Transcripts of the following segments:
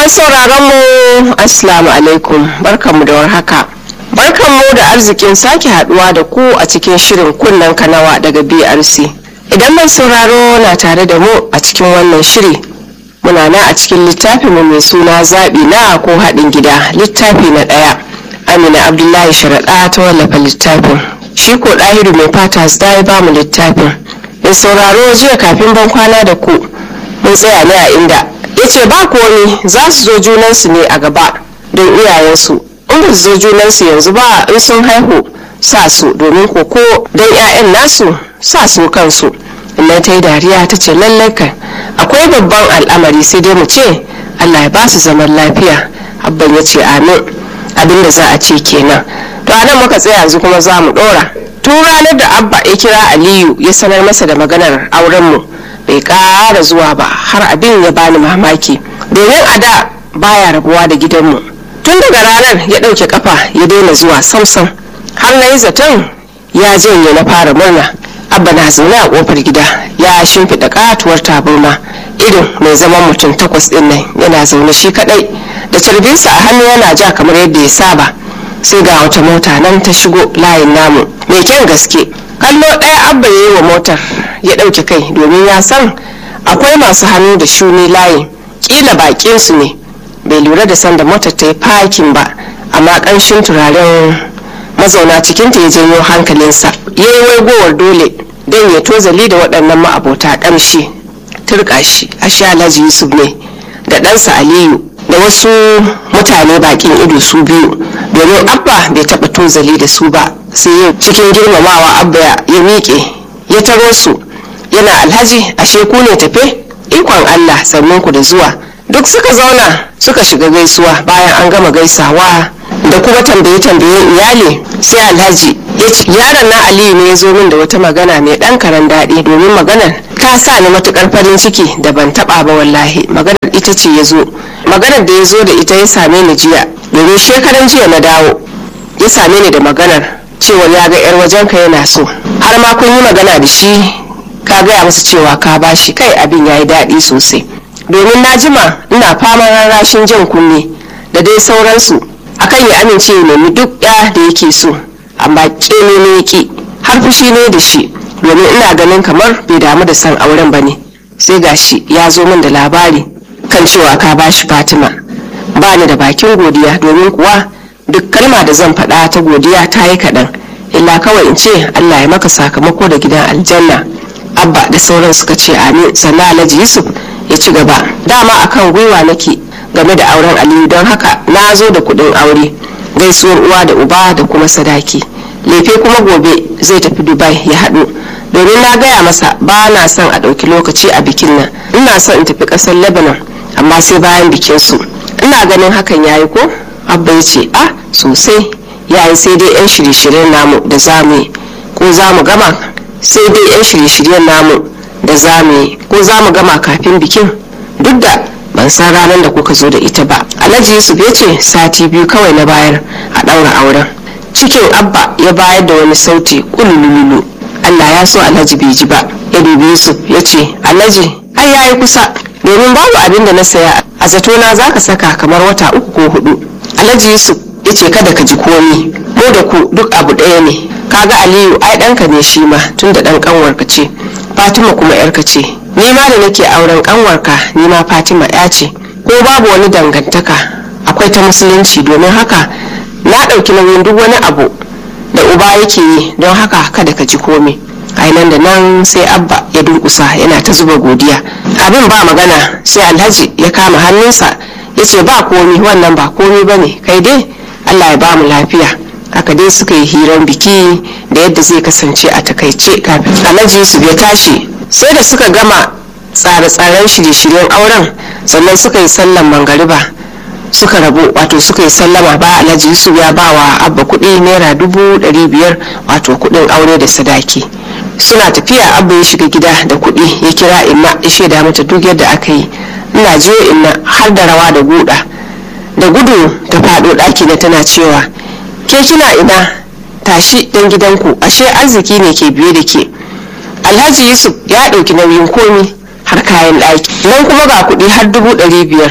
sauraron mu assalamu alaikum barkanmu da warhaka barkanmu da arzikin sake haduwa da ku a cikin shirin kunnen kanawa daga brc idan mai sauraro na tare da mu a cikin wannan shiri muna na a cikin littafinmu mai suna zaɓi na ko haɗin gida littafi na ɗaya amina abdullahi sharaɗa ta wallafa littafin shi ko ɗahiru mai fata ya ba mu littafin mai sauraro jiya kafin ban kwana da ku mun tsaya ne a inda ya ce ba komi za su zo junansu ne a gaba don iyayensu in ba su zo junansu yanzu ba in sun haihu sa su domin koko don 'ya'yan nasu sa su kansu inda ta yi dariya ta ce lallai kan akwai babban al'amari sai dai mu ce allah ya ba su zaman lafiya abban ya ce amin abin da za a ce kenan to anan muka tsaya yanzu kuma za mu dora tun ranar da abba ya kira aliyu ya sanar masa da maganar aurenmu bai ƙara zuwa ba har abin ya bani mamaki domin a da baya rabuwa da gidanmu tun daga ranar ya ɗauke kafa ya daina zuwa samsam har na yi zaton ya janye na fara murna abba na zaune a kofar gida ya shimfiɗa katuwar tabarma irin mai zaman mutum takwas ɗin nan yana zaune shi kaɗai da carbinsa a hannu yana ja kamar yadda ya saba sai ga wata mota nan ta shigo layin namu mai kyan gaske kallo ɗaya abba ya yi wa motar ya ɗauke kai domin ya san akwai masu hannu da shuni layin ƙila baƙin su ne bai lura da sanda motar ta yi fakin ba amma ƙanshin turaren mazauna cikinta ya janyo hankalinsa ya yi waigowar dole don ya tozali da waɗannan ma'abota ƙamshi turƙa shi ashe alhaji yusuf ne da ɗansa aliyu da wasu mutane bakin ido su biyu domin abba bai taɓa tozali da su ba sai yau cikin girmamawa abba ya miƙe ya taro su yana alhaji ashe ku ne tafe ikon allah sannan ku da zuwa duk suka zauna suka shiga gaisuwa bayan an gama gaisawa da kuma tambaye tambayen iyali sai alhaji ya ce yaron na aliyu ne ya zo min da wata magana mai ɗan karen daɗi domin maganar ta sa ni matukar farin ciki da ban taɓa ba wallahi maganar ita ce ya zo maganar da ya zo da ita ya same ni jiya domin shekaran jiya na dawo ya same ni da maganar cewa ya ga yar wajenka yana so har ma kun yi magana da shi ka gaya masa cewa ka bashi kai abin ya yi daɗi sosai domin na jima ina faman rarrashin jan kunne da dai sauransu akan ya amince ya nemi duk ya da yake so amma ƙene ne yaki har fushi ne da shi domin ina ganin kamar bai damu da san auren ba ne sai gashi ya zo min da labari kan cewa ka bashi fatima ba ni da bakin godiya domin kuwa duk kalma da zan faɗa ta godiya ta yi kaɗan illa kawai in ce allah ya maka sakamako da gidan aljanna abba da sauran suka ce amin sannan alhaji yusuf ya ci gaba dama akan gwiwa nake game da auren aliyu don haka na zo da kuɗin aure gaisuwar uwa da uba da kuma sadaki lefe kuma gobe zai tafi dubai ya haɗu domin na gaya masa ba na son a ɗauki lokaci a bikin nan ina son in tafi ƙasar lebanon amma sai bayan bikin su ina ganin hakan yayi ko abba ya ce a sosai yayi sai dai yan shirye-shiryen namu da zamu yi ko za mu gama sai dai yan shirye-shiryen namu da zamu yi ko za mu gama kafin bikin duk da ban san ranar da kuka zo da ita ba alhaji yusuf ya ce sati biyu kawai na bayar a ɗaura auren cikin abba ya bayar da wani sauti kulululu allah ya so alhaji bai ji ba ya dubi yusuf ya ce alhaji ai ya yi kusa domin babu abin da na saya a zatona za ka saka kamar wata uku ko hudu alhaji yusuf ya ce kada ka ji komi mu da ku duk abu ɗaya ne kaga aliyu ai ɗanka ne shi ma tun da ɗan ƙanwarka ce fatima kuma yarka ce ni ma da nake auren ƙanwarka ni ma fatima ya ce ko babu wani dangantaka akwai ta musulunci domin haka na ɗauki nauyin duk wani abu da uba yake yi don haka kada ka ji komi nan da nan sai abba ya durkusa yana ta zuba godiya abin ba magana sai alhaji ya kama hannunsa ya ce ba komi wannan ba komi ba ne kai dai allah ya ba mu lafiya haka dai suka yi hirar biki da yadda zai kasance a takaice kafin alhaji yusuf ya tashi sai da suka gama tsare-tsaren shirye-shiryen auren sannan suka yi sallan mangariba suka rabu wato suka yi sallama ba alhaji yusuf ya ba wa abba kuɗi naira dubu ɗari biyar wato kuɗin aure da sadaki suna tafiya abba ya shiga gida da kuɗi ya kira inna ya shaida mata duk yadda aka yi ina je inna har da rawa da guda da gudu ta faɗo ɗaki na tana cewa ke kina ina tashi dan gidanku ashe arziki ne ke biye da ke alhaji yusuf ya ɗauki nauyin komi har kayan ɗaki nan kuma ga kuɗi har dubu ɗari biyar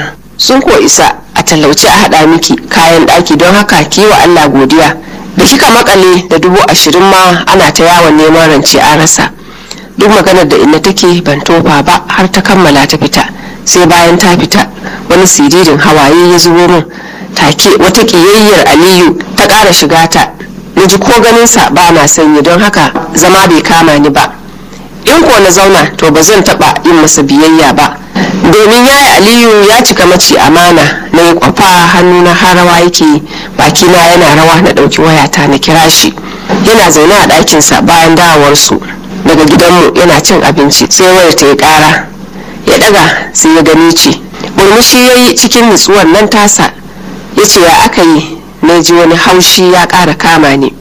sun ko isa a talauce a haɗa miki kayan ɗaki don haka ki wa allah godiya da kika makale da dubu ashirin ma ana ta yawon neman rance a rasa duk maganar da inna take ban tofa ba har ta kammala ta fita sai bayan ta fita wani siririn hawaye ya zubo min take wata ƙiyayyar aliyu ta ƙara shiga ta na ji ko ganinsa ba na sanyi don haka zama bai kama ni ba in ko na zauna to ba zan taɓa yin masa biyayya ba domin yaya aliyu ya cika mace amana na yi kwafa hannu na harawa yake bakina yana rawa na ɗauki wayata na kira shi yana zaune a ɗakinsa bayan dawowarsu daga gidanmu yana cin abinci sai wayar ta yi ƙara ya ɗaga sai ya gani ce murmushi ya yi cikin nutsuwar nan tasa ya ce ya aka yi na ji wani haushi ya ƙara kama ni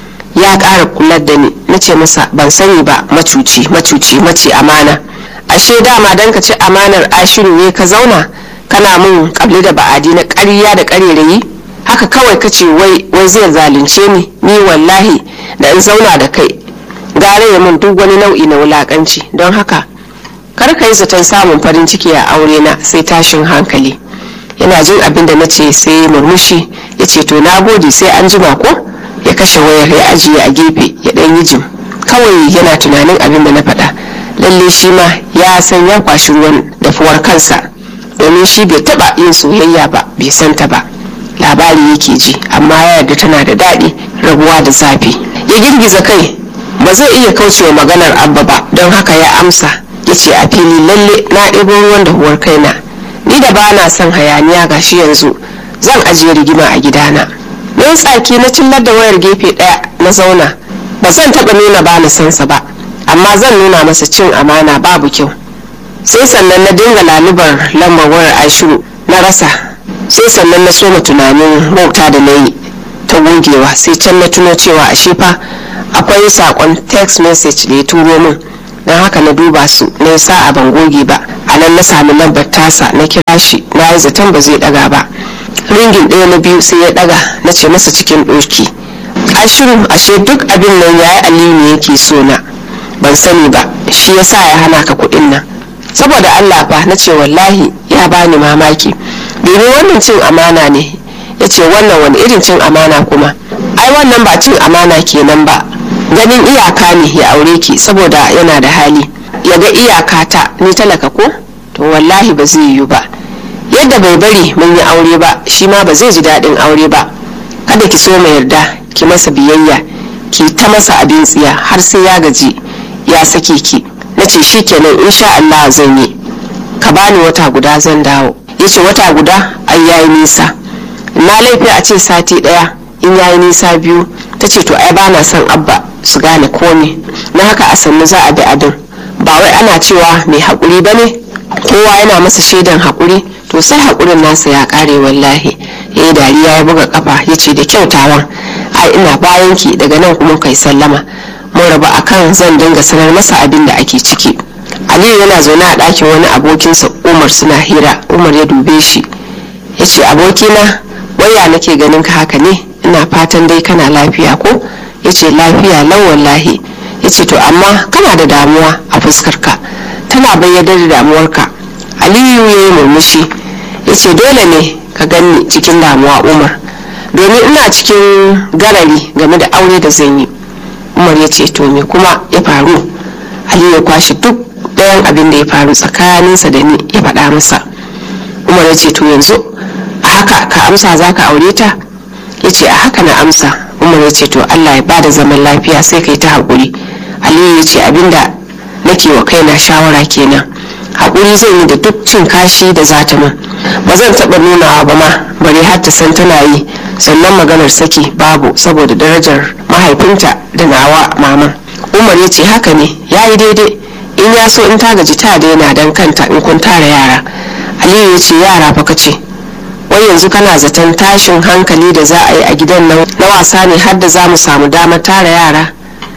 ya ƙara kular da ni na ce masa ban sani ba macuci macuci mace amana ashe dama don ka ci amanar ashiru ne ka zauna kana mun kabli da ba'adi na ƙarya da ƙarerayi haka kawai ka ce wai wai zai zalunce ni ni wallahi da in zauna da kai gare ya mun duk wani nau'i na wulakanci don haka kar ka yi zaton samun farin ciki a aure na sai tashin hankali yana jin abin da na ce sai murmushi ya ce to na gode sai an jima ko ya kashe wayar ya ajiye a gefe ya ɗan yi jim kawai yana tunanin abin da na faɗa lalle shi ma ya san ya kwashi ruwan dafuwar kansa domin shi bai taɓa yin soyayya ba bai santa ba labari yake ji amma ya yarda tana da daɗi rabuwa da zafi ya girgiza kai ba zai iya kaucewa maganar abba ba don haka ya amsa ya ce a fili lalle na ɗebo ruwan dahuwar kaina ni da ba na son hayaniya gashi yanzu zan ajiye rigima a gidana na tsaki na cillar da wayar gefe ɗaya na zauna ba zan taɓa nuna ba na sansa ba amma zan nuna masa cin amana babu kyau sai sannan na dinga lalubar lambar wayar ashiru na rasa sai sannan na soma tunanin wauta da na yi ta gogewa sai can na tuno cewa a fa akwai sakon text message da ya turo min don haka na duba su na yi sa'a ban goge ba a nan na sami lambar tasa na kira shi na yi zaton ba zai daga ba ringin ɗaya na biyu sai ya daga na ce masa cikin ɗoki ashiru ashe duk abin nan ya yi aliyu ne yake so na ban sani ba shi ya sa ya hana ka kuɗin nan saboda allah fa na ce wallahi ya bani mamaki domin wannan cin amana ne ya ce wannan wani irin cin amana kuma ai wannan ba cin amana kenan ba ganin iyaka ne ya aure ki saboda yana da hali ya ga iyaka ta ni talaka ko to wallahi ba zai yiwu ba yadda bai bari mun yi aure ba shi ma ba zai ji daɗin aure ba kada ki so mai yarda ki masa biyayya ki ta masa abin tsiya har sai ya gaji ya sake ki na ce shi kenan insha Allah zan yi ka bani wata guda zan dawo ya ce wata guda ai yayi nisa na laifi a ce sati ɗaya in yayi nisa biyu ta ce to ai bana son abba su gane komi na haka a sannu za a bi adin ba wai ana cewa mai haƙuri ba ne kowa yana masa shaidan haƙuri to sai haƙurin nasa ya ƙare wallahi ya yi dariya ya buga ƙafa ya ce da kyautawan ai ina bayan ki daga nan kuma kai sallama mun rabu akan zan dinga sanar masa abin da ake ciki aliyu yana zaune a ɗakin wani abokinsa umar suna hira umar ya dube shi ya ce abokina waya nake ganin ka haka ne ina fatan dai kana lafiya ko ya ce lafiya lau wallahi ya ce to amma kana da damuwa a fuskarka tana bayyana da damuwarka aliyu ya yi murmushi ya ce dole ne ka gani cikin damuwa umar domin ina cikin garari game da aure da zan yi umar ya ce to me kuma ya faru aliyu ya kwashe duk ɗayan abin da ya faru tsakaninsa da ni ya faɗa masa umar ya ce to yanzu a haka ka amsa za ka aure ta ya ce a haka na amsa umar ya ce to allah ya bada zaman lafiya sai kai ta haƙuri aliyu ya ce abinda nake wa kaina shawara kenan haƙuri zan yi da duk cin kashi da zata min ba zan taɓa nunawa ba ma bari har ta san tana yi sannan maganar saki babu saboda darajar mahaifinta da nawa maman umar ya ce haka ne ya yi daidai in ya so in ta gaji ta daina don kanta in kun tara yara aliyu ya ce yara fa ce wai yanzu kana zaton tashin hankali da za a yi a gidan nan na wasa ne har da za mu samu damar tara yara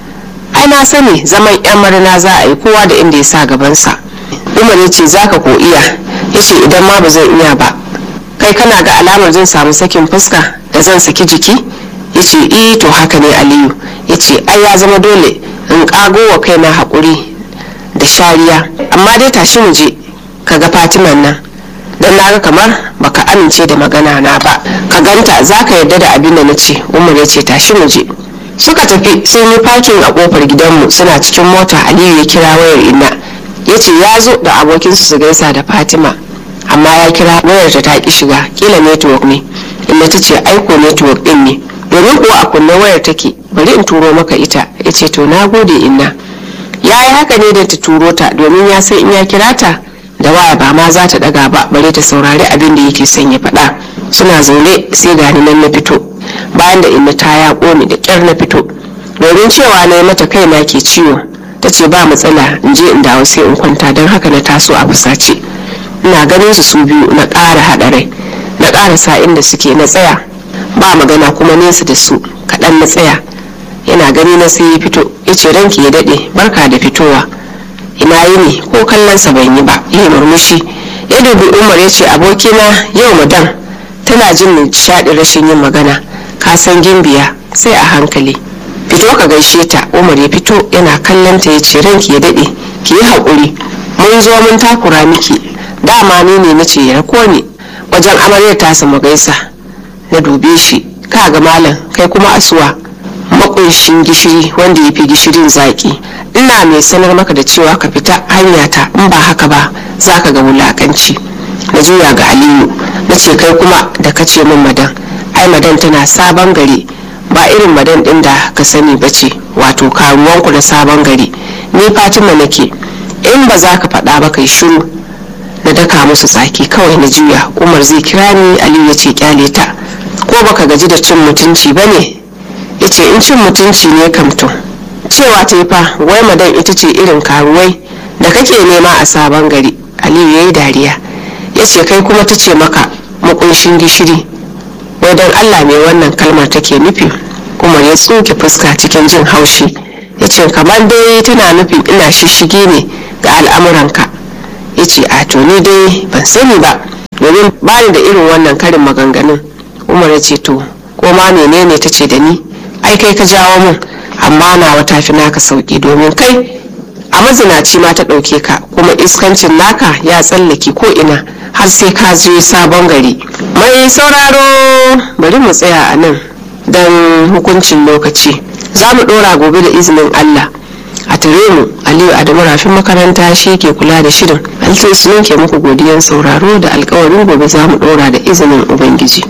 ai na sani zaman yan marina za a yi kowa da inda ya sa gabansa umar ya ce za ka ko iya ya ce idan ma ba zan iya ba kai kana ga alamar zan samu sakin fuska da zan saki jiki ya ce eh to haka ne aliyu ya ce ai ya zama dole in kago wa kaina haƙuri da shariya amma dai tashi mu je ka ga fatiman nan don naga kamar baka amince da magana na ba ka ganta za ka yarda da abin da na ce umar ya ce tashi mu je suka tafi sun yi fakin a kofar gidanmu suna cikin mota aliyu ya kira wayar inna ya ce ya zo da abokinsu su gaisa da fatima amma ya kira wayar ta ta ki shiga kila network ne inda ta ce aiko network din ne domin kuwa a kunne wayar take bari in turo maka ita ya ce to na gode inna ya yi haka ne da ta turo ta domin ya san in ya kira ta da waya ba ma za ta daga ba bare ta saurari abin da yake son ya faɗa suna zaune sai gani nan na fito bayan da inna ta ya ƙone da ƙyar na fito domin cewa na yi mata kaina ke ciwo ta ce ba matsala in je in dawo sai in kwanta don haka na taso a fusace ina ganin su su biyu na ƙara haɗa rai na ƙara sa inda suke na tsaya ba magana kuma nesa da su kaɗan na tsaya yana gani na sai ya fito ya ce ranki ya daɗe barka da fitowa ina yi ne ko kallonsa ban yi ba ya murmushi ya dubi umar ya ce abokina yau madam tana jin nishaɗin rashin yin magana ka san gimbiya sai a hankali fito ka gaishe ta umar ya fito yana kallon ta ya ce ranki ya daɗe ki yi haƙuri mun zo mun takura miki dama ni ne na ce ya rako ni wajen amaryar tasa mu gaisa na dube shi ka ga malam kai kuma asuwa makunshin gishiri wanda ya fi gishirin zaƙi ina mai sanar maka da cewa ka fita hanyata in ba haka ba za ka ga wulakanci na juya ga aliyu na ce kai kuma da ka ce min madan ai madan tana sabon gari ba irin madan din da ka sani ba ce wato karuwanku na sabon gari ni fatima nake in ba za ka faɗa ba kai shiru na daka musu tsaki kawai na juya umar zai kira ni aliyu ya ce kyale ta ko baka gaji da cin mutunci ba ne ya ce in cin mutunci ne kamto cewa ta yi fa wai madan ita ce irin karuwai da kake nema a sabon gari aliyu ya yi dariya ya ce kai kuma ta ce maka makunshin gishiri wai don allah mai wannan kalmar take nufi umar ya tsuke fuska cikin jin haushi ya ce kamar dai tana nufin ina shishige ne ga al'amuranka ya ce a to ni dai ban sani ba domin bani da irin wannan karin maganganun umar ya ce to ko ma menene ta ce da ni ai kai ka jawo mun amma nawa ta fi naka sauki domin kai a mazinaci ma ta ɗauke ka kuma iskancin naka ya tsallake ko ina har sai ka je sabon gari mai sauraro bari mu tsaya a nan don hukuncin lokaci za mu ɗora gobe da izinin allah a tare mu aliyu adamu rafin makaranta shi ke kula da shirin altin ke muku godiyan sauraro da alkawarin gobe za mu ɗora da izinin ubangiji